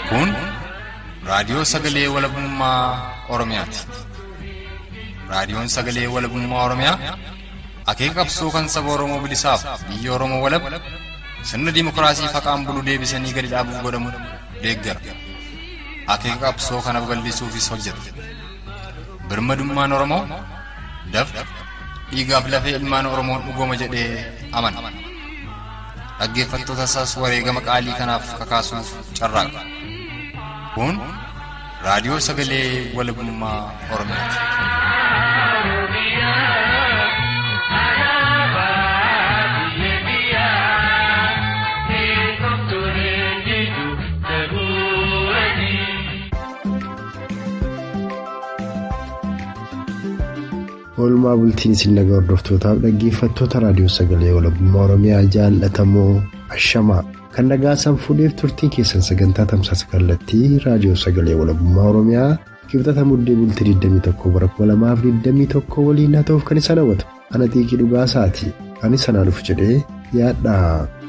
Kun raadiyoo sagalee walabummaa Oromiyaati. Raadiyoon sagalee walabummaa Oromiyaa akeeka qabsoo kan saba Oromoo bilisaaf biyya Oromoo walab sirna dimookiraasii faqaan bulu deebisanii gadi dhaabuuf godhamu deeggara. Akeeka qabsoo kana babal'isuufis hojjeta. Birmadummaan Oromoo dafqa dhiigaaf lafee ilmaan Oromoon dhugooma jedhee amana. Dhaggeeffattoota isaas wareegama qaalii kanaaf kakaasuuf carraaqa. Kun raadiyoo sagalee walabummaa Oromiyaati. Oolmaa bultiin isin nagaa hordoftootaaf dhaggeeffattoota raadiyoo sagalee walabummaa Oromiyaa jaallatamoo ashamaa kan nagaasan fuudheef turtiin keessan sagantaa tamsaasa kallattii raadiyoo sagalee walabummaa Oromiyaa kibxata muddee bultii 21 bara 2021 waliin haa ta'uuf kan isa hawwatu ana xiiqii dhugaa isaati ani sanaa dhufu jedhee yaadha.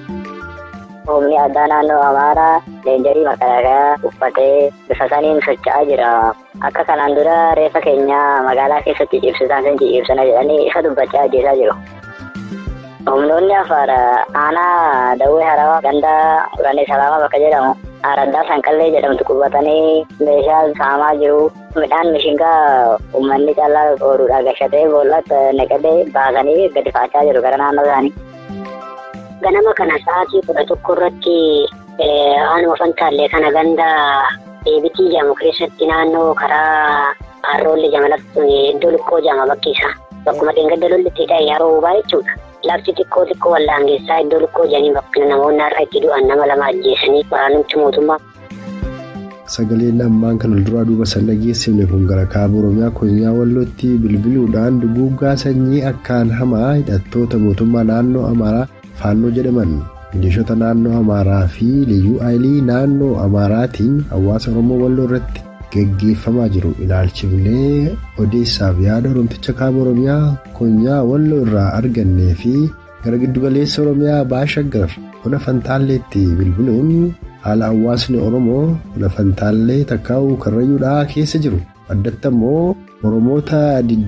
Humni addaa naannoo Amaaraa leenjarii makalaakaa uffatee bifa saniin socho'aa jira. Akka kanaan dura reeffa keenya magaalaa keessatti ciibsitaan san ciibsana jedhanii isa dubbachaa ajjeesaa jiru. Humnoonni afaar aanaa dawwee harawaa gandaa uranee salaamaa bakka jedhamu araddaa sanqallee jedhamtu qubatanii meeshaa saamaa jiru. Midhaan mishingaa uummanni caalaa ooruudhaa gashatee boollatti naqatee baasanii gadi faachaa jiru gara naannoo isaanii. Ganama kana sa'aatii kudha tokko irratti aanuma fantaallee kana ganda deebitii jedhamu keessatti naannoo karaa harroollee jamalatti iddoo lukkoo jedhama bakki isaa. Bakkuma dheengadda lollitti ta'e yeroo hubaa jechuudha. Lafti xiqqoo xiqqoo waldaangeessaa iddoo lukkoo jedhanii bakka namoonni har'a itti du'an nama lama ajjeesanii waraanumti mootummaa. Sagaleen ammaan kan walduraa duuba san dhageessifne kun gara kaaba Oromiyaa Konyaa Wallootti bilbiluudhaan duguuggaa sanyii akkaan hamaa hidhattoota mootummaa naannoo Amaaraa faannoo jedhaman milishoota naannoo amaaraa fi liyyuu aayilii naannoo amaaraatiin hawaasa oromoo walloo irratti geggeeffamaa jiru ilaalchifnee odeessaaf yaada oromticha kaaba oromiyaa konyaa walloo irraa argannee fi gara giddugaleessa oromiyaa baashaggar buna fantaalleetti bilbiluun haala hawaasni oromoo buna fantaallee takkaa'uu karrayyuudhaa keessa jiru addatti ammoo oromoota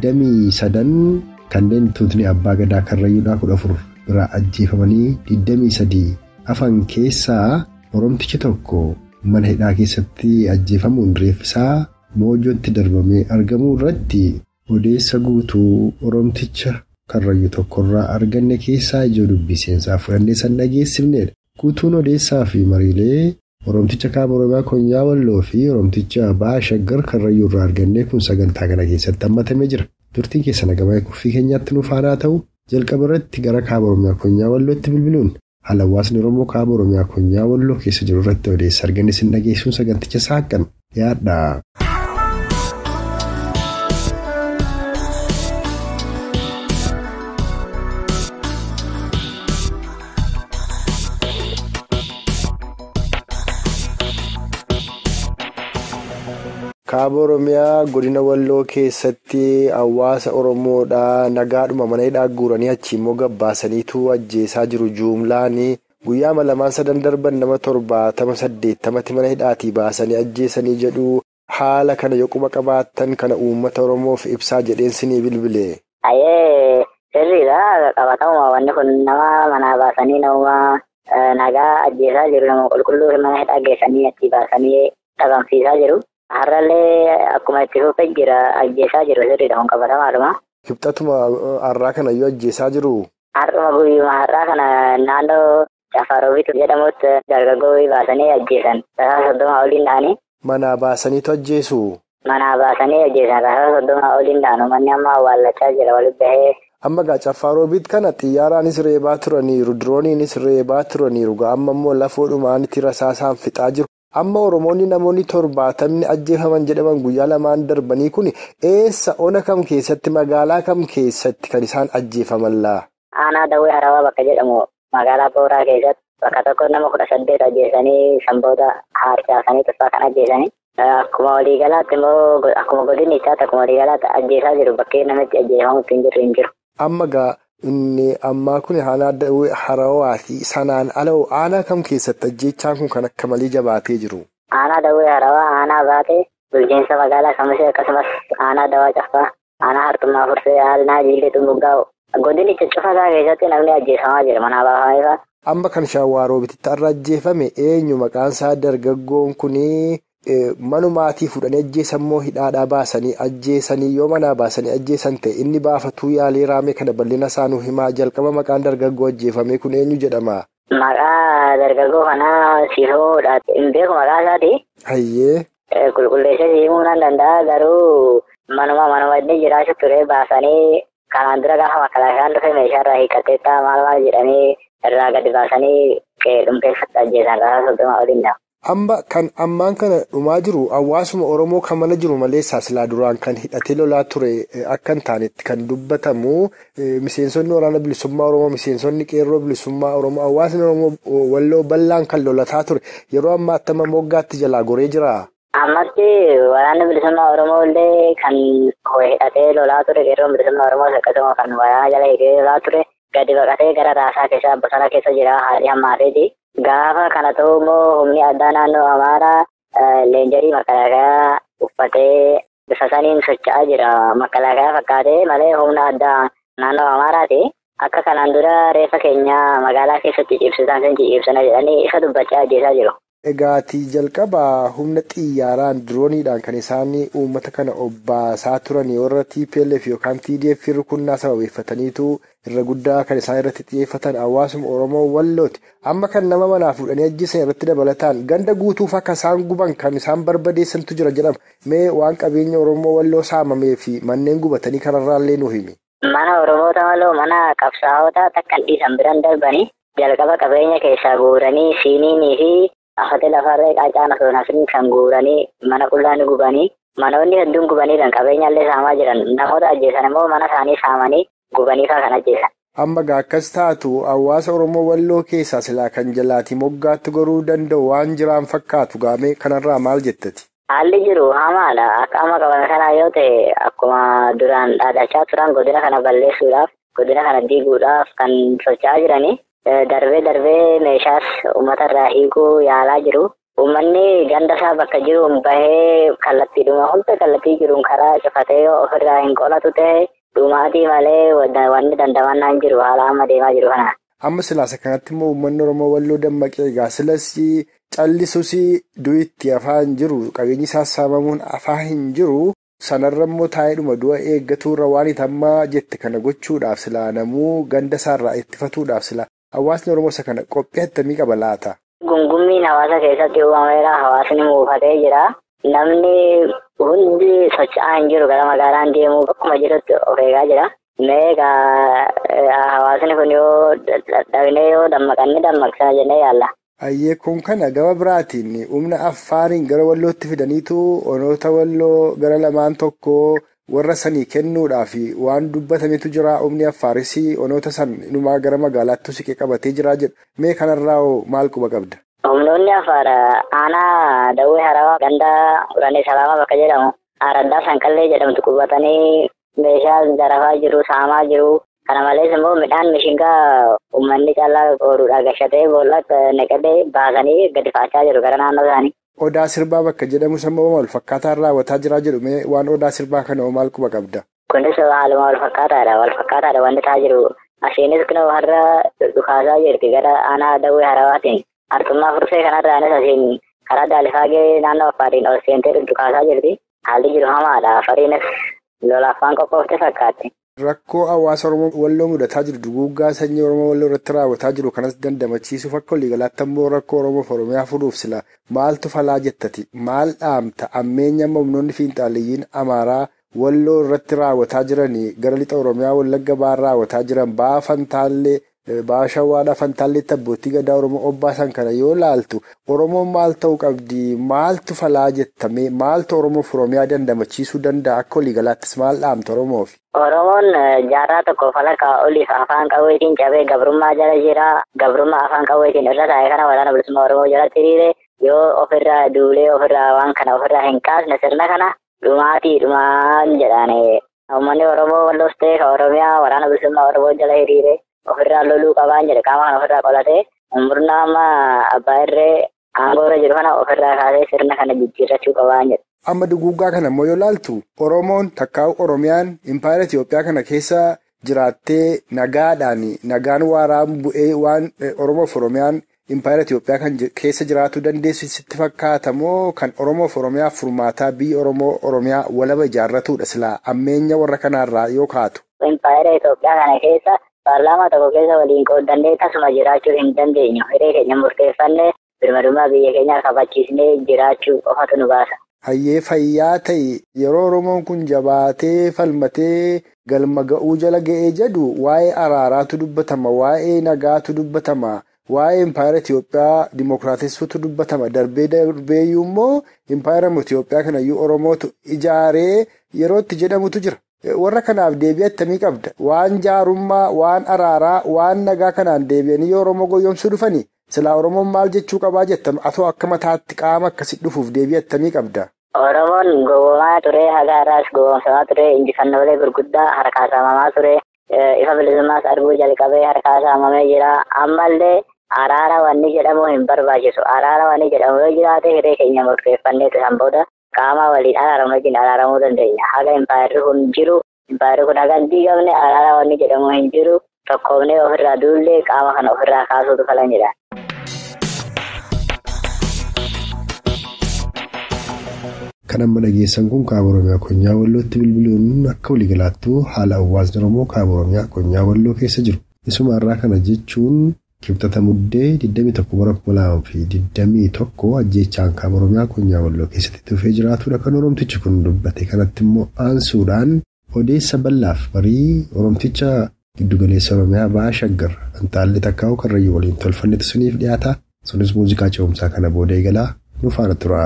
23 kanneen tuutni abbaa gadaa karrayyuudhaa 14. biraa ajjeefamanii 23 afan keessaa oromtichi tokko mana hidhaa keessatti ajjeefamuun reeffisaa moojootti darbamee argamuu irratti odeessa guutuu oromticha karrayyuu tokkorraa arganne keessaa ijoo dubbii seensaa fudhannee san dhageessifnedha. guutuun odeessaa fi mariilee oromticha kaaba oromiyaa konyaa walloo fi oromticha baashaggar karrayyuu irraa argannee kun sagantaa kana keessatti hammatamee jira turtiin keessa nagamaa kuffii keenyaatti nuuf haa ta'u. jalqaba irratti gara kaaba oromiyaa konyaa wallootti bilbiluun haala hawaasni oromoo kaaba oromiyaa konyaa walloo keessa jiru irratti odeessa arganne sin dhageessuun saganticha saaqan yaadha. kaaba oromiyaa godina walloo keessatti hawaasa oromoodhaa nagaadhuma mana hidhaa guuranii achi immoo gabbaasaniitu ajjeesaa jiru juumlaan guyyaa lamaan sadan darban nama torbaatama saddeettamatti mana hidhaatii baasanii ajjeesanii jedhu haala kana yoquma qabaattan kana uummata oromoof ibsaa jedheensinii bilbile. Ayyee sirriidha qabatama wanni kun nama manaa baasanii nama nagaa ajjeesaa jiru nama qulqulluu mana hidhaa geessanii achi baasanii dhabamsiisaa jiru. Har'allee akkuma itti fufee jira ajjeesaa jiru sirriidha kun qabatamaadhuma. Kibxatuma har'aa kana iyyuu ajjeesaa jiru. Har'uma guyyuma har'aa kana naannoo Cafaaroofiitu jedhamutti dargaggoo baasanii ajjeesan tasaa soddoma oliin ta'anii. Manaa baasaniitu ajjeesu. Manaa baasanii ajjeesan tasaa soddoma oliin ta'anu manni amma awwaallachaa jira walitti bahee. Amma gaa Cafaaroofiit kana xiyyaaraanis reebaa turaniiru dirooniinis reebaa turaniiru gaa amma immoo lafoodhumaanitti rasaasaan fixaa jiru. Amma Oromoonni namoonni torbaatamni ajjeefaman jedhaman guyyaa lamaan darbanii kun eessa ona kam keessatti magaalaa kam keessatti kan isaan ajjeefaman laa? Aanaa Dawwee Harawaa bakka jedhamu magaalaa Booraa keessatti bakka tokko nama kudha saddeet ajjeesanii sanboota harcaasanii tuffaa kan ajjeesanii akkuma waliigalaatti immoo akkuma godinni isaatti akkuma waliigalaatti ajjeesaa jiru bakkee namatti ajjeefamu ittiin jirru hin jiru. Amma gaa inni ammaa kun aanaa Dawwee Harawaa fi sanaan ala aanaa kam keessatti ajjeechaan kun kan akka malee jabaatee jiru? aanaa dawwee harawaa aanaa baatee bulchiinsa magaalaa kamasee akkasumas aanaa dawaa caffaa aanaa hartummaa fursee aanaa jiillee xumuggaa'u godinicha cufasaa keessatti namni ajjeefamaa jira manaa baafameefaa. Amma kan shaawwaaroo bititti irra ajjeefame eenyu maqaan isaa dargaggoon kunii manumaatii fuudhanii ajjeesan moo hidhaadhaa baasanii ajjeesanii yoo manaa baasanii ajjeesan ta'e inni baafatuu yaalee raamee kana bal'ina isaanuu himaa jalqaba maqaan dargaggoo ajjeefame kun eenyu jedhama. Maqaa dargaggoo kanaa siifamuudha. Hin beeku maqaa isaati. Hayyee. Qulqulleessee siimuu nan danda'a garuu manuma manuma inni jiraachuu ture baasanii kanaan dura gaafa makalaashaan dhufe meeshaa irraa hiikkatteettaa maal maal jedhanii irraa gadi baasanii dhumkeessatti ajjeesan rasaa soddoma oliin dha'a. Amma kan ammaan kana dhumaa jiru hawaasuma Oromoo kan mana jiru malee silaa duraan kan hidhatee lolaa ture akka hin taanetti kan dubbatamu miseensonni waraana bilisummaa Oromoo miseensonni qeerroo bilisummaa Oromoo hawaasni Oromoo walloo bal'aan kan lolataa ture yeroo ammaa attama moggaatti jalaa goree jira. Ammatti waraanni bilisummaa Oromoo illee kan hidhatee lolaa ture qeerroon bilisummaa Oromoo akkasuma kan waraana jala hidhee lolaa ture gadi baqatee gara raasaa keessa bosona keessa jira haadhi hammaateeti. Gaafa kana ta'u immoo humni addaa naannoo Amaaraa leenjarii makalaakayaa uffatee bifa saniin socho'aa jira. Makalaakayaa fakkaatee malee humna addaa naannoo Amaaraati. Akka kanaan dura reeffa keenya magaalaa keessatti cibsisan sun cibsana jedhanii isa dubbachaa ajjeesaa jiru. Egaatii jalqabaa humna xiyyaaraan dirooniidhaan kan isaan uummata kana obbaasaa turan warra TPLF yookaan TDF rukunnaa sababeeffataniitu irra guddaa kan isaan irratti xiyyeeffatan hawaasuma Oromoo wallooti. Amma kan nama manaa fuudhanii ajjeesan irratti dabalataan ganda guutuuf akka isaan guban kan isaan barbadeessantu jira jedhama. Mee waan qabeenya Oromoo walloo saamamee fi manneen gubatanii kanarraallee nu himi. Mana Oromoota maloo mana qabsaa'otaa takkan dhiisan biran darbanii jalqaba qabeenya keessaa guuranii siiniinii fi afate lafarree qaacaan osoo nafin kan guuranii mana qullaani gubanii manoonni hedduun gubaniidhaan qabeenyallee saamaa jiran namoota ajjeesan immoo mana isaanii saamanii gubaniifaa kan ajjeesan. Amma akkas taatu hawaasa Oromoo walloo keessaa silaa kan jalaati moggaatti goruu danda'u waan jiraan fakkaatu gaamee kanarraa maal jettati? Haalli jiru hamaadha. Akka amma qaban kanaa yoo ta'e akkuma duraan dhaadachaa turan godina kana balleessuudhaaf godina kana diiguudhaaf kan socho'aa jiranii. Darbee darbee meeshaas uummata irraa hiikuu yaalaa jiru. Uummanni ganda isaa bakka jiruun bahee kallattiidhuma hunda kallattii jiruun karaa cufatee yoo ofirraa hin qolatu ta'e dhumaatii malee wanni dandamannaa hin jiru haala amma deemaa jiru kana. Amma silaasa kanatti immoo uummanni Oromoo walloo dammaqee egaa silas callisuus du'itti afaan jiru qabeenyi isaas saamamuun afaan hin jiru. Sanarra immoo taa'eedhuma du'a eeggatuurra waan itammaa jette kana gochuudhaaf silaa namuu ganda isaarraa ittifatuudhaaf silaa hawaasni Oromoo isa kana qophii attamii qaba laata? Gungummiin hawaasa keessatti uumameera. Hawaasni muufatee jira. Namni hundi socho'aa hin jiru gara magaalaan deemuu bakkuma jirutti of eegaa jira. Meegaa hawaasni kun yoo dadhabinee yoo dammaqanne dammaqsana jennee yaalla. Ayyee kun kana gama biraatiin humna affaariin gara wallootti fidaniitu onoota walloo gara lamaan tokko warra sanii kennuudhaaf waan dubbatametu jira humni affaaris onoota san inumaa gara magaalaatti siqee qabatee jira jedhu mee kanarraa maal quba qabda. Humnoonni affaar aanaa dawwee harawaa ganda uranii salaamaa bakka jedhamu araddaa sanqallee jedhamtu qubatanii meeshaa zarafaa jiru saamaa jiru. Kana malees immoo midhaan mishingaa uummanni caalaa ooruudhaa gashatee boolla naqatee baasanii gadi faachaa jiru gara naannoo isaanii. Odaa sirbaa bakka jedhamu sammuu wal fakkaataan raawwataa jira jedhume waan odaa sirbaa kana maal quba qabda? Kunis haaluma wal fakkaataadha. Wal fakkaataadha wanti ta'aa jiru. Ashiinis kun har'a dhukaasaa jirti gara aanaa dawwee harawaatiin. Artummaa fursee kanarraanis asiin karaa daalifaagee naannoo affaariin ol seentee dhukaasaa jirti. Haalli jiru hamaadha. Afariinis lolaafaan qophoofte fakkaatti. Rakkoo hawaasa Oromoo walloo mudataa jiru duguuggaa sanyii Oromoo walloo irratti raawwataa jiru kanas dandamachiisuuf akka waliigalaatti ammoo rakkoo Oromoof Oromiyaa furuuf sila maaltu falaa jettati maal dhaamta ammeenya amma humnoonni fiinxaaliyyiin Amaaraa walloo irratti raawwataa jiranii gara lixa Oromiyaa wallagga ba'aan raawwataa jiran ba'aa fantaallee ba'aa shawwaadhaa fantaalleetti abbootii gadaa Oromoo obbaasan kana yoo laaltu Oromoon maal ta'uu qabdi maaltu falaa jettame maaltu Oromoof Oromiyaa dandamachiisuu danda'a akka waliigalaattis maal dhaamta Oromoof. Oromoon jaarraa tokko falaka oliif afaan qawweetiin cabee gabrummaa jala jira. Gabrummaa afaan qawweetiin irra taa'e kana waraana bilisummaa Oromoo jalatti hiriire yoo ofirraa duulee ofirraa waan kana ofirraa hin kaasne sirna kana dhumaatii dhumaan jedhani. Uummanni Oromoo walloos ta'e kan Oromiyaa waraana bilisummaa Oromoo jala hiriire ofirraa loluu qabaan jedhe qaama kana ofirraa qolatee murna amma abbaa irree aangoorra jiru kana ofirraa kaasee sirna kana jijjiirrachuu qabaa jedha. Amma duguuggaa kana immoo yoo ilaaltu Oromoon takkaa'u Oromiyaan impaayera Itoophiyaa kana keessa jiraattee nagaadhaan nagaan waaraan bu'ee waan Oromoof Oromiyaan impaayera Itoophiyaa kan keessa jiraatu dandeessu sitti fakkaata moo kan Oromoof Oromiyaa furmaataa biyya Oromoo Oromiyaa walaba ijaarratudha silaa ammeenya warra kanaarraa yoo kaatu. Impaayera Itoophiyaa kana keessa paarlaamaa tokko keessa waliin qooddannee tasuma jiraachuu hin dandeenyu. Hiree keenya murteeffannee birmadummaa biyya keenyaa kabachiisnee jiraachuu qofatu nu baasa. Hayyee fayyaa ta'e yeroo Oromoon kun jabaatee falmatee galma ga'uu jala ga'ee jedhu waa'ee araaraatu dubbatama waa'ee nagaatu dubbatama waa'ee impaayera Itoophiyaa dimookiraatessuutu dubbatama darbee darbeeyyuu immoo impaayera Itoophiyaa kanayyuu Oromootu ijaaree yeroo itti jedhamutu jira. Warra kanaaf deebii attamii qabda waan jaarummaa waan araaraa waan nagaa kanaan deebi'anii yoo Oromoo goyoomsuu dhufanii. Silaa Oromoon maal jechuu qabaa jettan atoo akka mataatti qaama akkasitti dhufuuf deebii attamii qabda. Oromoon gowwoomaa ture haga har'aas gowwoomsamaa ture injifannoolee gurguddaa harkaa saamamaa ture ifa bilisummaas arguu jalqabee harkaa saamamee jira ammallee araara wanni jedhamu hin barbaachisu araara wanni jedhamu yoo jiraate hiree keenya murteeffannee turan booda qaama waliin araaramu wajjin araaramuu dandeenya haga impaayerri kun jiru impaayerri kun haga hin diigamne araara wanni jedhamu hin jiru tokkoomnee ofirraa duullee qaama kana ofirraa kaasuutu falan jedha. Kan amma dhageessan kun kaaba Oromiyaa Konyaa Wallootti bilbiluun akka waliigalaattuu haala hawaasni Oromoo kaaba Oromiyaa Konyaa Walloo keessa jiru. Isuma irraa kana jechuun kibxata muddee 21 ajjeechaan kaaba Oromiyaa Konyaa Walloo keessatti dhufee jiraatudha kan Oromtichi kun dubbate. Kanatti immoo aansuudhaan odeessa bal'aaf barii Oromticha giddugaleessa Oromiyaa ba'aa shaggar Antaallee Takkaa'uu Karrayyuu waliin tolfannetu suniif dhiyaata. Sunis muuziqaa ce'umsaa kana booda eegalaa nu faana tura.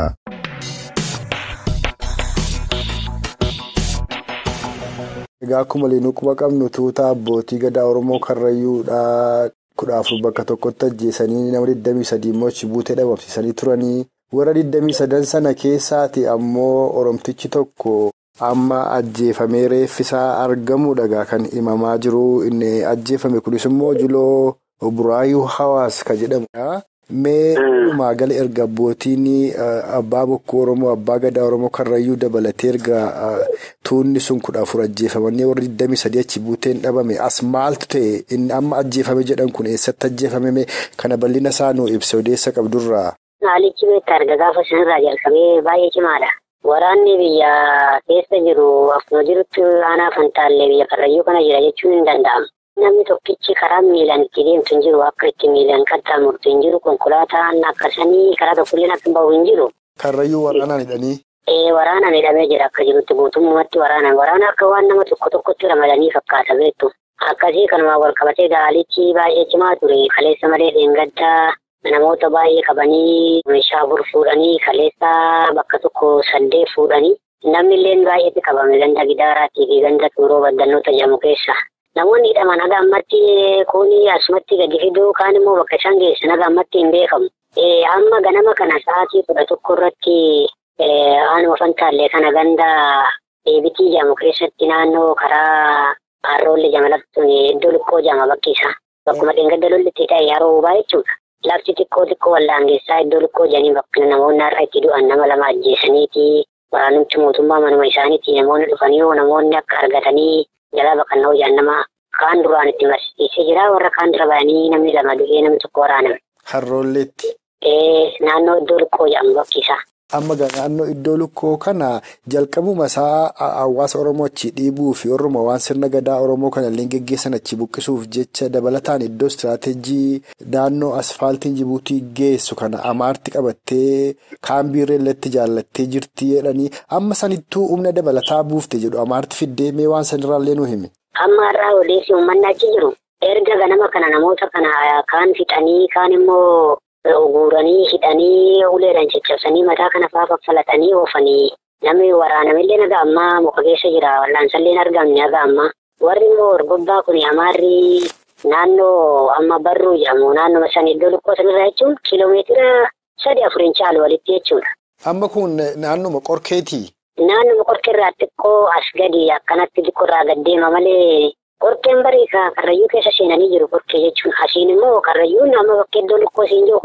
Egaa akkuma liinuu quba qabnu tuuta abbootii gadaa Oromoo Karrayyuudhaa kudha afur bakka tokkotti ajjeesanii nama 23 immoo achi buutee dhabamsiisanii turanii warra 23 sana keessaati ammoo Oromtichi tokko amma ajjeefamee reeffisaa argamuudha kan himamaa jiru inni ajjeefame kunis immoo Juloo Buraayyuu Hawaas kan jedhamudha. Mee walumaa gala erga abbootiin abbaa bokkuu Oromoo abbaa gadaa Oromoo Karrayyuu dabalatee erga tuunni sun kudha afur ajjeefamanii warri 23 achi buuteen dhabame as maaltu ta'e inni amma ajjeefame jedhan kun eessatti ajjeefame kana bal'ina isaa nuu ibsa odeessa qabdurraa. Haalichi beektaa erga gaafa sanarraa jalqabee baay'ee cimaadha. Waraanni biyya keessa jiru akkuma jirutti aanaa fantaallee biyya Karrayyuu kana jira jechuun hin danda'amu. Namni tokkichi karaa miilaan itti deemtu hin jiru akka itti miilaan qaxxaamurtu hin jiru konkolaataan akkasanii karaa tokkolleen akka bahu hin jiru. Karrayyuu waraanaan hidhanii. Ee waraanaan hidhamee jira akka jirutti guutummaatti waraanaan waraana akka waan nama tokko tokkotti ramadanii fakkaata beektu. Akkasii kanumaan wal qabatee gaalichi baay'ee cimaa ture kaleessa malee dheengaddaa namoota baay'ee qabanii meeshaa afur fuudhanii kaleessa bakka tokko saddeet fuudhanii namni illee baay'eetti qabame ganda gidaaraatii fi ganda tuuroo baddannoota jedhamu keessa. Namoonni hidhaman haga ammatti kuni asumatti gadi fiduu kaan immoo bakka isaan geessan haga ammatti hin beekamu. Amma ganama kana sa'aatii kudha tokko irratti aanuma fantaallee kana ganda deebitii jedhamu keessatti naannoo karaa harroollee jamalatti iddoo lukkoo jedhama bakki isaa. Bakkuma dheengadda lolli itti ta'e yeroo hubaa jechuudha. Lafti xiqqoo xiqqoo waldaangeessaa iddoo lukkoo jedhanii bakka namoonni har'a itti du'an nama lama ajjeesaniiti. Waraanumti mootummaa manuma isaaniitti namoonni dhufanii namoonni akka argatanii jalaa baqannoo jedhan nama kaan duraan itti barsiisee jira warra kaan dura ba'anii namni lama du'ee namni tokko waraaname. Harroolleetti. Naannoo iddoo lukkoo jedhamu bakki isaa. Amma naannoo iddoo lukkoo kana jalqabuma isaa hawaasa Oromoo achi dhiibuu fi warruma waan sirna gadaa Oromoo kana illee geggeessan achi buqqisuuf jecha dabalataan iddoo istiraateejii naannoo asfaaltiin Jibuutii geessu kana amaarti qabattee kaambiirree illee jaallattee jirti jedhanii amma sanittuu humna dabalataa buufte jedhu amaarti fiddee mee waan sanirraallee nu hime. Amma har'aa odeessi uummanni achi jiru erga ganama kana namoota kana kaan fixanii kaan immoo. Guuranii hidhanii uleedhaan caccabsanii mataa kana fa'aa faffalatanii oofanii namni waraanamillee naga ammaa muka keessa jira wallaansaallee argamne naga ammaa warri immoo orgobbaa kun amaarri naannoo amma barruu jedhamu naannoo san iddoo lukkoo sanirraa jechuun kiiloomeetira sadi afuriin caalu walitti jechuudha. Amma kun naannoma qorkeetii. Naannoma qorkeerraa xiqqoo as gadi akkanatti xiqqoorraa gad deema malee. Qorkeen barii karrayyuu keessa seenanii jiru qorkee jechuun asiin immoo karrayyuun amma bakka iddoo lukkoo siin jiru kuni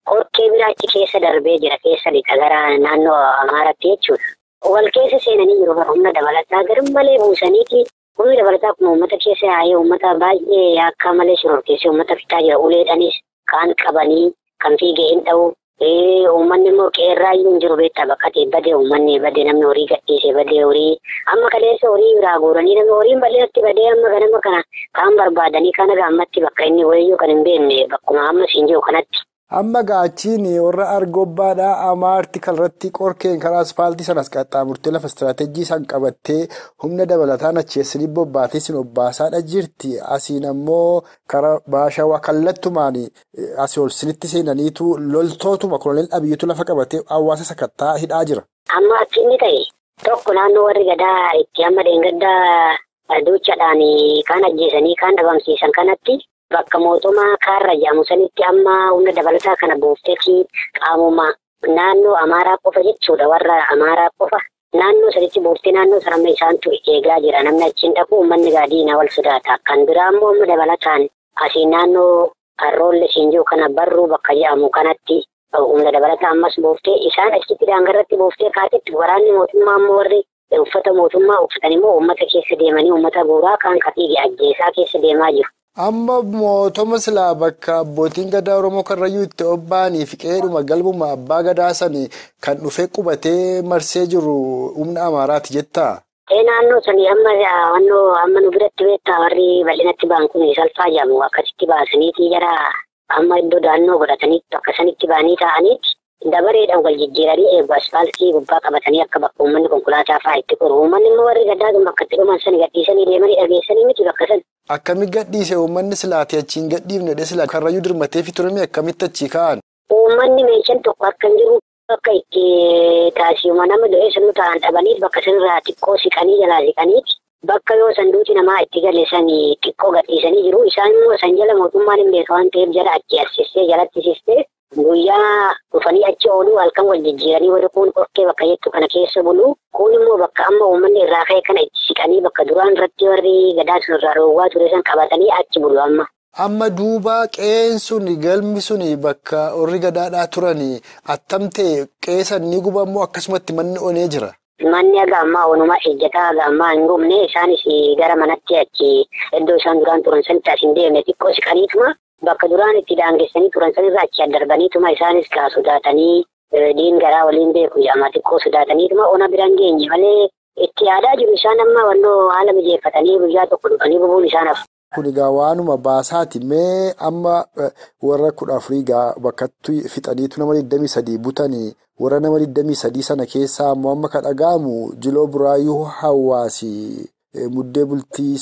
qorkee biraachi keessa darbee jira keessa lixa gara naannoo Amaaraatti jechuudha. Wal keessa seenanii jiru bara humna dabalataa garmalee buusaniiti humni dabalataa kun uummata keessa yaa'ee uummata baay'ee akka malee shororkeessee uummata fitaa jira uleedhanis kaan qabanii kan fiigee hin dha'u. Uummanni immoo qeerraayyuu hin jiru beektaa bakka ta'e badee uummanni badee namni horii gadhiisee badee horii amma kaleessa horii biraa guuranii namni horiin bal'eetti badee amma ganama kana kaan barbaadanii kana gaammatti bakka inni wayiyyuu kan hin beekne bakkuma amma siin jiru kanatti. Amma gaachiin warra argobbaadhaa amaarti kanarratti qorkeen karaa asfaaltii sanas qaxxaamurtee lafa istiraatejii isaan qabattee humna dabalataan acheessanii bobbaatee sin obbaasaadha jirti. Asiin ammoo karaa baashawaa kallattumaan asii ol sinitti seenaniitu loltootuma koloneel Abiyyuutu lafa qabatee hawaasa sakattaa hidhaa jira. Amma akki inni ta'e tokko naannoo warri gadaa itti amma deengaddaa duuchaadhaan kaan ajjeesanii kaan dhabamsiisan kanatti. Bakka mootummaa kaarra jedhamu sanitti amma humna dabalataa kana buufteefi qaamuma naannoo Amaaraa qofa jechuudha warra Amaaraa qofa naannoo sanitti buuftee naannoo sanamma isaantu eegaa jira namni achiin dhaqu uummanni gaadiina wal sodaata kan biraa immoo humna dabalataan asii naannoo harroolle siinjuu kana barruu bakka jedhamu kanatti humna dabalataa ammas buuftee isaan achitti daangarratti buuftee kaatitti waraanni mootummaa immoo warri uffata mootummaa uffatan immoo uummata keessa deemanii uummata buuraa kaan kafiige ajjeesaa keessa deemaa jiru. Amma mootoma silaa bakka abbootiin gadaa Oromoo Karrayyuu itti obba'anii fi qe'eedhuma galmuma abbaa gadaa sanii kan dhufee qubatee marsee jiru humna Amaaraati jettaa? Ee naannoo sanii amma wannoo amma nu biratti beektaa warri bal'inatti ba'an kun salphaa jedhamu akkasitti baasaniiti jara amma iddoo daannoo godhataniitu akka sanitti ba'anii taa'aniiti dabareedhaan wal jijjiiranii eegu asfaaltii gubbaa qabatanii akka bakka uummanni konkolaataa fa'aa itti qoru uummanni immoo warri gadaa bakka itti dhuman sani gadhiisanii deemanii dhageessanii miti bakka sana. Akkami gadhiise uummanni silaatee achiin gadhiifne silaa karrayyuu dirmatee fi turame akkamitti achi ka'an? Uummanni meeshaan tokko akka hin jiru akka itti taasifama nama du'ee sanu ta'an dhabanii bakka sanarraa xiqqoo siqanii jalaa siqaniiti. Bakka yoo sanduuti namaa itti galeessanii xiqqoo gadhiisanii jiru. Isaan immoo san jala mootummaan hin beeka waan ta'eef jala achi assistee jalatti sistee guyyaa dhufanii achi ooluu halkan wal jijjiiranii warri kun qorkee bakka jettu kana keessa bulu. Kun immoo bakka amma uummanni irraa ka'e kana itti siqanii bakka duraan irratti warri gadaa sunirraa roowwaa ture san qabatanii achi bulu amma. Amma duuba qe'een suni galmi suni bakka warri gadaadhaa turanii attamtee qeessan ni gubamoo akkasumatti manni onee jira. Manni aga ammaa onumaa ejjataa aga ammaa hin gubne isaanis gara manatti achi iddoo isaan duraan turan sanitti as hin deemne xiqqoo siqaniituma bakka duraan itti daangessanii turan sanirraa achi addarbaniituma isaanis kaa sodaatanii diin garaa waliin beeku jedhama xiqqoo sodaataniituma ona biraan geenye malee itti yaadaa jiru isaan amma wannoo haala mijeeffatanii guyyaa tokko dhufanii gubuun isaanaaf. Kun egaa waanuma baasaati mee amma warra kudha afurii egaa bakkatti fixaniitu nama 23 butanii warra nama 23 sana keessaa ammoo amma kan dhaga'amu jiloo buraayyuu hawaasi muddee bultii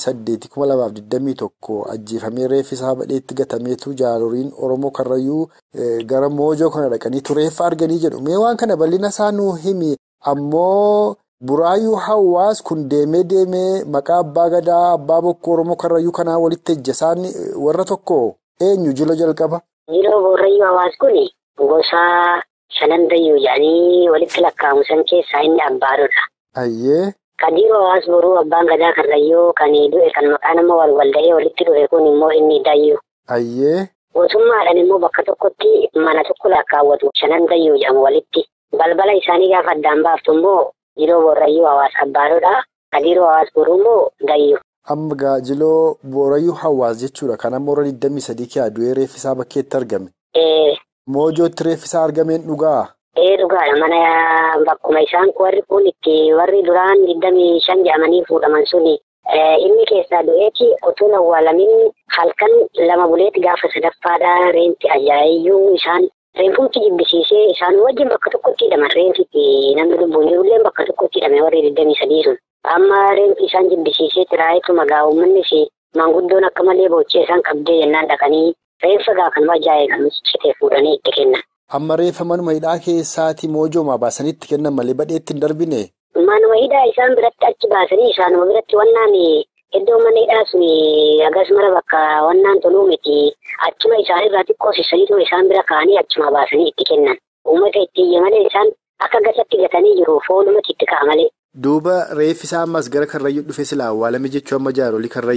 8,2021 ajjeefamee reeffisaa badheetti gatameetu jaaloriin Oromoo Karrayyuu gara moojoo kana dhaqanii reeffa arganii jedhu mee waan kana bal'ina isaa nuu himi ammoo. Buraayyuu hawaas kun deemee deemee maqaa abbaa gadaa abbaa bokkoo Oromoo Karrayyuu kanaa walitti ejja isaan warra tokko eenyu jila jalqaba. Jiloo Buraayyuu hawaas kun gosa shanan dayyuu jedhanii walitti lakkaa'amu san keessaa inni abbaadoodha. Ayyee. Kadiiroo hawaas boruu abbaan gadaa Karrayyuu kan du'e kan maqaa nama wal walda'ee walitti dhufe kun immoo inni dayyuu. Ayyee. Mootummaadhaan immoo bakka tokkotti mana tokko lakkaawwatu shanan dayyuu jedhamu walitti. Balbala isaanii gaafa addaan baaftu immoo. Jiloo Boorrayyuu hawaas abbaadoodha. Kadiiroo hawaas boruu immoo dayyuu. Amma gaa jiloo Boorrayyuu hawaas jechuudha. Kan amma warra 23 kiyaa du'ee reeffisaa bakkeetti argame. Moojootti reeffisaa argameen dhugaa? Ee dhugaadha. Mana bakkuma isaan warri kun itti warri duraan 25 jedhamanii fuudhaman suni inni keessaa du'eeti otoo hin awwaalamin halkan lama buleetti gaafa sadaffaadha reenti ajaa'iyyuu isaan. Reenfumti jibbisiisee isaan wajjin bakka tokkotti hidhaman reenfitti namni lubbuun jirullee bakka tokkotti hidhame warri 23 sun. Amma reenfi isaan jibbisiisee xiraa'eetu magaa uummannis maanguddoon akka malee boochee isaan qabdee jennaan dhaqanii reenfa gaa kanuma ajaa'ee citee fuudhanii itti kennan. Amma reeffa manuma hidhaa keessaati moojoomaa baasanii itti kennan malee badheetti hin darbine. Manuma hidhaa isaan biratti achi baasanii isaanuma biratti wannaan iddoo mana hidhaa sun akkasumara bakka wannaan toluu miti. Achuma isaanirraa xiqqoo sissaniituma isaan bira kaa'anii achuma baasanii itti kennan. Uummata itti iyya malee isaan akka gasatti gatanii jiru foolumatti itti ka'a malee. Duuba reeffisaa ammas gara Karrayyuu dhufe silaa awwaalame jechuu amma jaarolii Karrayyuun.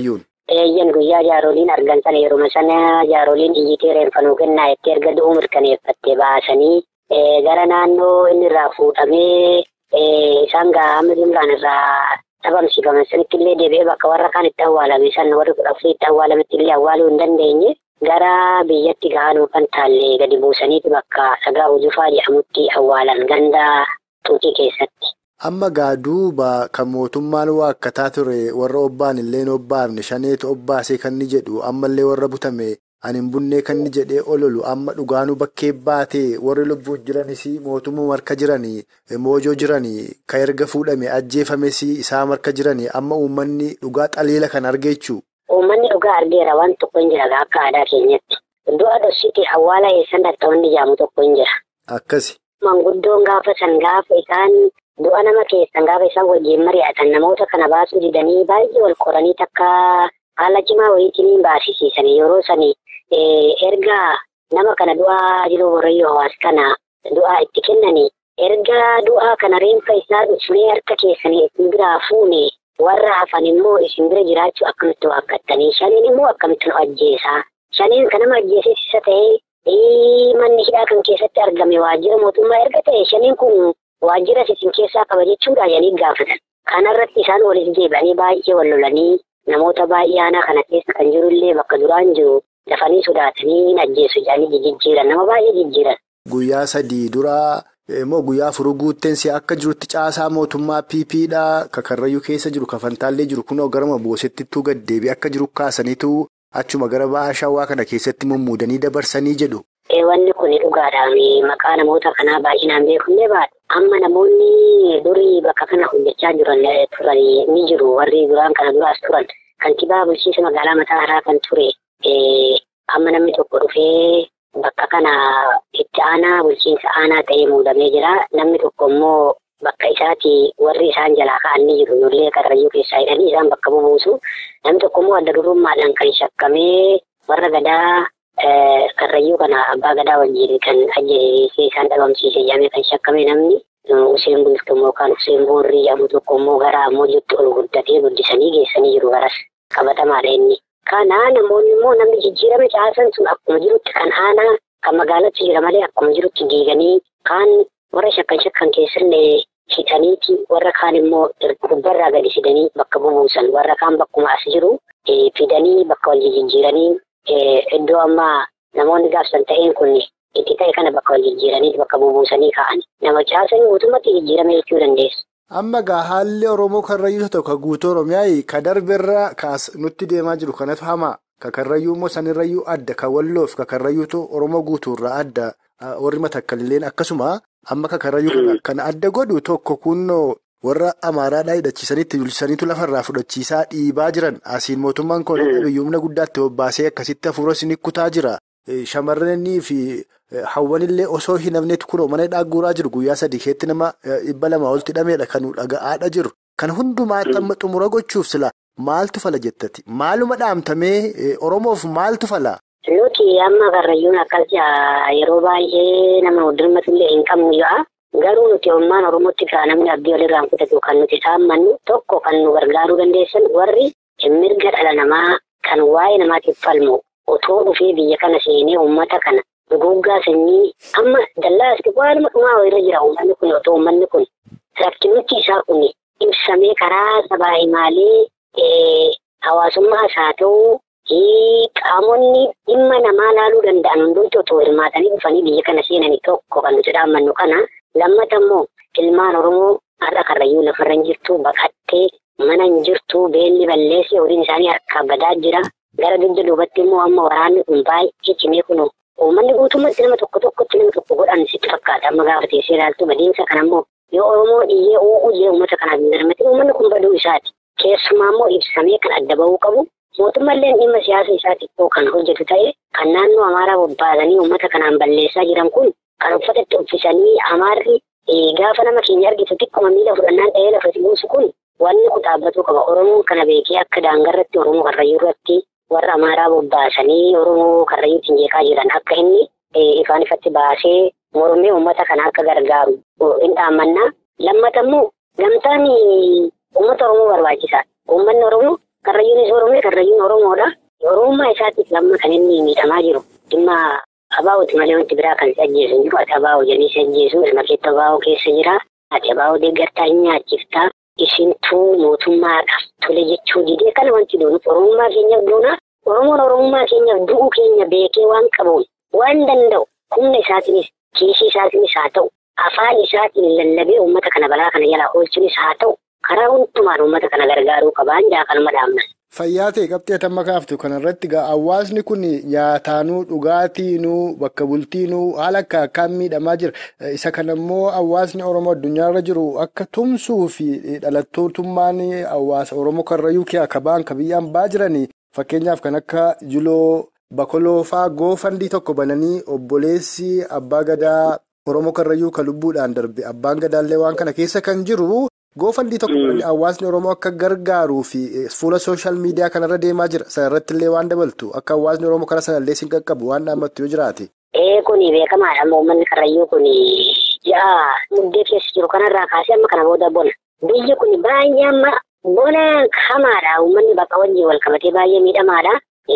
eeyyan guyyaa jaaroliin argan sana yeruma sana jaaroliin iyyitee reeffanuu kennaa itti erga du'uu mirkaneeffattee baasanii gara naannoo inni irraa fuudhamee isaan gaa'ama jumlaan irraa dhabamsiifaman sanitti illee deebi'ee bakka warra kaan itti awwaalame san warri kudha afurii itti awwaalametti illee awwaaluu hin dandeenye gara biyyatti gahanuu kan taallee gadi buusaniiti bakka dhagaa hujufaa jedhamutti awwaalan ganda tuutii keessatti. Amma gaa duuba kan mootummaan waakkataa ture warra obbaan illee obbaafne shaneetu obbaasee kan ni jedhu ammallee warra butame ani hin bunnee kan ni jedhee ololu amma dhugaanuu bakkee baatee warri lubbuun jiranis mootummaa marka jiranii moojoo jiranii kan erga fuudhame ajjeefames isaa marka jiranii amma uummanni dhugaa xaliila kan argeechuu. Uummanni dhugaa argeera waan tokko hin jira akka aadaa keenyatti. Du'a dhoksiitii awwaala eessan dhatta'uun ijaamu tokko hin jira. Akkasi. Manguddoon gaafa san gaafa isaan du'a nama keessan gaafa isaan wajjin mari'atan namoota kana baasuu didanii baay'ee wal qoranii takka haala cimaa wayiitiin baasisiisan yeroo sani erga nama kana du'aa jiru warrayyoo hawaasa kana du'aa itti kennanii erga du'aa kana reenfa isaa dhufnee harka keessanii isin biraa fuune warra hafan immoo isin bira jiraachuu akkamitti waaqattanii shaniin immoo akkamitti nu ajjeesaa shaniin kan nama ajjeesisa ta'ee manni hidhaa kan keessatti argame waajjira mootummaa erga ta'e shaniin kun waajjira isin keessaa qaba jechuudha jedhanii gaafatan. Kanarratti isaan walitti deebi'anii baay'ee wal lolanii namoota baay'ee aanaa kana keessa kan jirullee bakka duraan jiru dafanii sodaatanii ajjeesu jedhanii jijjiiran nama baay'ee jijjiiran. Guyyaa sadii duraa immoo guyyaa afur guutteensi akka jirutti caasaa mootummaa PP'dhaa kakarrayyuu keessa jiru kafantaallee jiru kunoo garuma boosettittuu gaddeebi akka jiru kaasaniitu achuma gara ba'aa shawaa kana keessatti mummuudanii dabarsanii jedhu. Wanni kun dhugaadhaan maqaa namoota kanaa baay'inaan beekullee baadha. Amma namoonni durii bakka kana hojjechaa jiran turan ni jiru. Warri duraan kana duraas turan. Kantiibaa bulchiinsa magaalaa mataa haaraa kan ture. Amma namni tokko dhufee bakka kana itti aanaa bulchiinsa aanaa ta'ee muudamee jira. Namni tokko immoo bakka isaati warri isaan jalaa ka'an ni jiru. Ijoollee karrayyuu keessaa hidhanii isaan bakka bubuusu. Namni tokko immoo adda durummaadhaan kan shakkamee warra gadaa Karrayyuu kana abbaa gadaa wajjin kan ajjeesee isaan dhabamsiise jedhamee kan shakkame namni Useen Bultuu yookaan Useen Boorrii jedhamu tokko immoo gara Amoojitti ol guddatee guddisanii geessanii jiru garas qabatamaadha inni. Kana namoonni immoo namni jijjiirame caasan sun akkuma jirutti kan aanaa kan magaalatti jira malee akkuma jirutti diiganii kaan warra shakkan shakkan keessallee hidhaniiti warra kaan immoo gubbarraa gadi fidanii bakka bubuusan warra kaan bakkuma as jiru fidanii bakka wal jijjiiranii Iddoo ammaa namoonni gaafsan ta'een kun itti ta'e kana bakka wal jijjiiranii bakka bubuusanii kaa'an nama caasanii guutummaatti jijjiirame jechuu dandeessu. Amma gaa haalli Oromoo karrayyuu tokko guutuu Oromiyaa ka darbeerra kaas nutti deemaa jiru kanatu hamaa ka karrayyuu immoo sanirrayyuu adda ka walloof ka karrayyuutu Oromoo guutuurraa adda warri matakkalilleen akkasuma amma ka karrayyuu kan adda godhu tokko kunnoo. warra amaaraadhaa hidhachiisanitti bulchisaniitu lafarraa fudhachiisaa dhiibaa jiran asiin mootummaan kun biyyumna guddaatti bobbaasee akkasitti hafuura isin kutaa jira shamarranii fi hawwanillee osoo hin hafneetu kunoo mana hidhaa jiru guyyaa sadii keetti nama dhibba lama olti hidhameedha kan dhaga'aadha jiru kan hundumaatti amma xumura gochuuf sila maaltu fala jettati maaluma dhaamtamee oromoof maaltu fala. Nuti amma karrayyuun akkas yeroo baay'ee nama dirmatullee hin qabnu ya'a. Garuu nuti ummaan Oromootti gaa namni abdii walirraan kutatu kan nuti saammannu tokko kan nu gargaaruu dandeessan warri mirga dhala namaa kan waa'ee namaatiif falmu otoo dhufee biyya kana seenee uummata kana duguuggaa sanyii amma dallaa asii waanuma dhumaa irra jira uummanni kun otoo uummanni kun rakkinnichi isaa kun ibsamee karaa sabaa himaalee hawaasummaas haa ta'u qaamonni dhimma namaa laaluu danda'an hundumti otoo hirmaatanii dhufanii biyya kana seenanii tokko kan nuti dhaammannu kana. Lammata immoo ilmaan Oromoo har'a karrayyuu lafarra hin jirtu baqattee mana hin jirtu beelli balleessee horiin isaanii harkaa badaa jira. Gara dugda duubatti immoo amma waraanni kun baay'ee cimee kun uummanni guutummaatti nama tokko tokkotti nama tokko godhan sitti fakkaata. Amma gaafa teessee ilaaltu badiinsa kana immoo yoo Oromoo dhiyyee u'uu jee uummata kanaaf hin darmate uummanni kun baduu isaati. Keessumaa immoo ibsamee kan adda bahuu qabu. Mootummallee dhimma siyaasa isaa xiqqoo kan hojjetu ta'e kan naannoo Amaaraa bobbaasanii uummata kanaan balleessaa jiran kun kan uffatatti uffisanii amaarri gaafa nama keenya argitu xiqquma miila fudhannaan ta'ee lafa buusu kun wanni kun dhaabbatuu qaba. Oromoon kana beekee akka daangarratti Oromoo Karrayyuu irratti warra Amaaraa bobbaasanii Oromoo Karrayyuutiin jeeqaa jiran akka inni ifaan ifatti baasee mormee uummata kana akka gargaaru hin dhaammannaa. Lammata immoo gamtaan uummata Oromoo barbaachisaadha. Uummanni Oromoo Karrayyuunis Oromoo Karrayyuun Oromoodha. Oromummaa isaatiif lamma kan inni miidhamaa jiru. Dhimma abaa'ooti malee wanti biraa kan si ajjeesu hin jiru. Ati abaa'oo jedhanii si ajjeesu. Ilma keetti abaa'oo keessa jira. Ati abaa'oo deeggartaa hin nyaachiftaa. Isintuu mootummaadhaaf tole jechuu didee kana wanti duunu Oromummaa keenyaaf duuna. Oromoon Oromummaa keenyaaf du'uu keenya beekee waan qabuun waan danda'u humna isaatiinis kiisii isaatiinis haa ta'u afaan isaatiin lallabee uummata kana balaa kana jalaa oolchuunis haa ta'u karaa hundumaan uummata kana gargaaruu qabaan jaa kanuma dhaabna. Fayyaa ta'e qabxee tamma kaaftu kanarratti egaa hawaasni kun nyaataanuu dhugaatiinuu bakka bultiinuu haala akka akkaan miidhamaa jira. Isa kanammoo hawaasni Oromoo addunyaarra jiru akka tumsuu fi dhalattootummaan hawaasa Oromoo karrayyuu akka ba'an ka biyyaan ba'aa jiranii fakkeenyaaf kan akka Juloo Bakoloo fa'aa goofandii tokko bananii obboleessi abbaa gadaa Oromoo karrayyuu ka lubbuudhaan darbe abbaan gadaallee waan kana keessa kan jiru. Goofandii tokko hawaasni Oromoo akka gargaaruu fi fuula sooshaal miidiyaa kanarra deemaa jira. Sana irratti illee waan dabaltu akka hawaasni Oromoo kana sanallee siin qaqqabu waan dhaammattu yoo jiraate. Ee kuni beekamaadha. Uummanni karrayyuu kun ja'a muddee keessa jiru kanarraa kaasee amma kana booda bona. Biyyi kun baay'ee amma bona hamaadha. Uummanni bakka wajjin wal qabatee baay'ee miidhamaadha.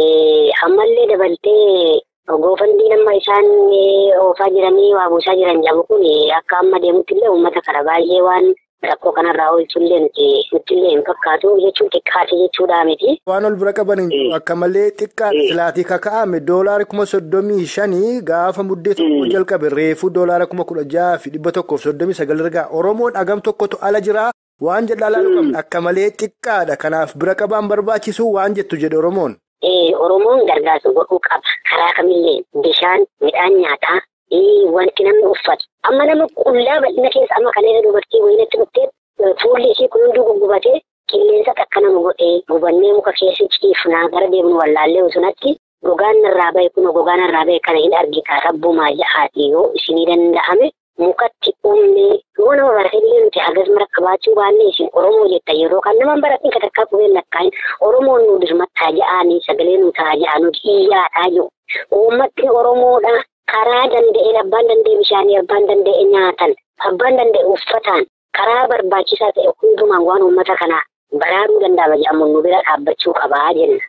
Ammallee dabaltee goofandii amma isaan oofaa jiranii waa buusaa jiran jedhamu kun akka amma deemutti illee uummata kana baay'ee waan. Rakkoo kanarraa oolchullee nuti nuttillee hin fakkaatu jechuun xiqqaate jechuudha miti. Waan ol bira qaban akka malee xiqqaa silaatii kaka'ame doolaara kuma soddomii shanii gaafa muddee tokko jalqabe reefuu doolaara kuma kudha jaha fi dhibba tokkoof soddomii sagal ergaa Oromoon hagam tokkotu ala jira waan jedhaa laaluu qabna akka malee xiqqaadha kanaaf bira qabaan barbaachisu waan jettu jedhe Oromoon. Oromoon gargaarsa godhuu qaba karaa kamillee bishaan midhaan nyaataa. Wanti namni uffatu amma nama qullaa bal'ina keessa amma kanneen dubartii wayinatti dhuftee fuulli ishee kun hunduu guggubatee qilleensa akka nama godhee gubannee muka keessa ciifnaa gara deemnu wallaallee sunatti gogaan narraa bahe kun gogaan narraa bahe kana hin argita rabbumaa jahaati yoo isinii danda'ame mukatti uumnee yoo nama baratillee nuti hagas mara qabaachuu baannee isin Oromoo jetta yeroo kan nama baratin ka takkaa qubeen lakkaa'in Oromoon nu dirmattaa ja'anii sagalee nu ta'a ja'anu iyyaadhaa jiru uummatni Oromoodha. Karaa danda'een abbaan danda'e bishaanii abbaan danda'e nyaatan abbaan danda'e uffataan karaa barbaachisaa ta'e hundumaan waan uummata kanaa baraaruu danda'ama jedhamu nu bira dhaabbachuu qabaa jenna.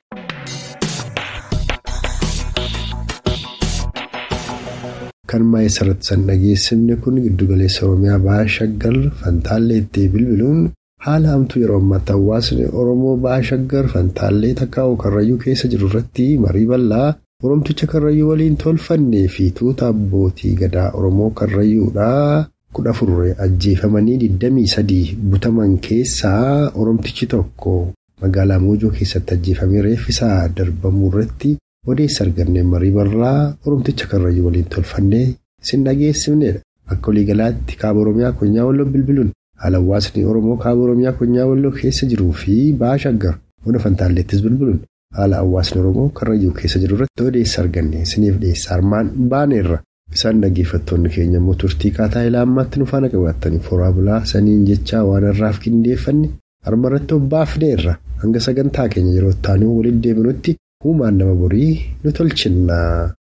Kan maayisarratti san dhageessifne kun giddugaleessa Oromiyaa Bahaa Shaggar Fantaallee itti bilbiluun haala hamtuu yeroo ammaatti hawaasni Oromoo Bahaa Shaggar Fantaallee takkaa'u Karrayyuu keessa jiru irratti marii bal'aa. Oromticha Karrayyuu waliin tolfannee fi tuuta abbootii gadaa Oromoo Karrayyuudhaa kudha afur ajjeefamanii 23 butaman keessaa Oromtichi tokko magaalaa Moojoo keessatti ajjeefamee reeffisaa darbamuu irratti odeessa argannee marii bal'aa Oromticha Karrayyuu waliin tolfannee sin dhageessifnedha. Akka waliigalaatti kaaba Oromiyaa Konyaa Walloo bilbiluun haala hawaasni Oromoo kaaba Oromiyaa Konyaa Walloo keessa jiruu fi Bahaa Shaggar Bona Fantaalleettis bilbiluun. Haala hawaasni Oromoo Karrayyuu keessa jiru irratti odeessa arganne isiniif dhiyeessa armaan baaneerra. Isaan dhaggeeffattoonni keenya immoo turtii kaataa ilaa ammaatti nu faana qabaatanii foraa bulaa saniin jechaa waan irraaf qindeeffanne harma irratti obbaafneerra. Hanga sagantaa keenya yeroo itti waliin deebinutti uumaan nama borii nu tolchinna.